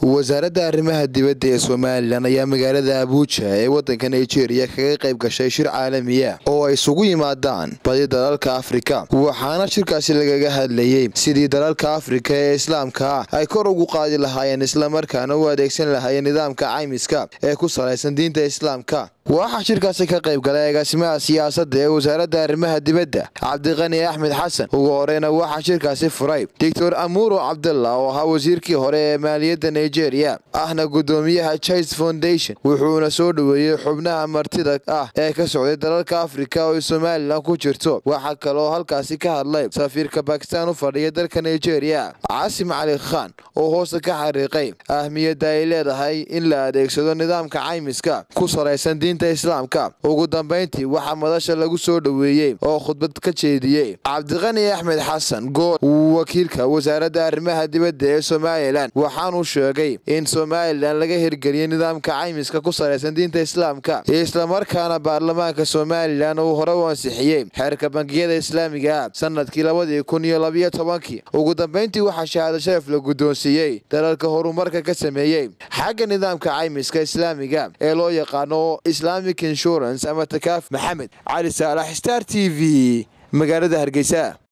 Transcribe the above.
wasaaradda arrimaha dibadda ee somalilan ayaa magaalada abuuja ee waddanka nigeria kaga qayb gashay shir caalamiya oo ay isugu yimaadaan badi dalalka afrika waxaana shirkaasi lagaga hadlayey sidii dalalka afrika ee islaamka ah ay kor ugu qaadi lahaayeen islamarkaana u adeegsan lahaayeen nidaamka caymiska ee ku salaysan diinta islaamka waxaa shirkaasi ka qayb galay agaasimaha siyaasadda ee wasaaradda arrimaha dibadda cabdiqani axmed xasan ugu horeyna waxaa shirkaasi furay doctor amuro cabdalla oo ahaa wasiirkii hore ee maaliyadda nigeria ahna guddoomiyaha chise foundation wuxuuna soo dhoweeyey xubnaha martida ah ee ka socday dalalka afrika oo somalilan ku jirto waxaa kaloo halkaasi ka hadlay safiirka bakistan u fadhiya dalka nigeria casim cali khan oo hoosta ka xariiqay ahmiyadda ay leedahay in la adeegsado nidaamka caymiska ku salaysan diinta islaamka ugu dambayntii waxaa madasha lagu soo dhoweeyey oo khudbad ka jeediyey cabdiqani axmed xasan gool wakiilka wasaaradda arrimaha dibadda ee somalilan waxaanuu sheegay in somalilan laga hirgeliyey nidaamka caymiska ku salaysan diinta islaamka islamarkaana baarlamaanka somalilan uu hore u ansixiyey xeerka bangiyada islaamiga ah sanadkii labadii kun iyo labiyo tobankii ugu dambayntii waxaa shahaado sharaf la guddoonsiiyey dalalka horumarka ka sameeyey xagga nidaamka caymiska islaamiga ee loo yaqaano islamic insurance ama takaaf maxamed cali saalax star t v magaalada hargeysa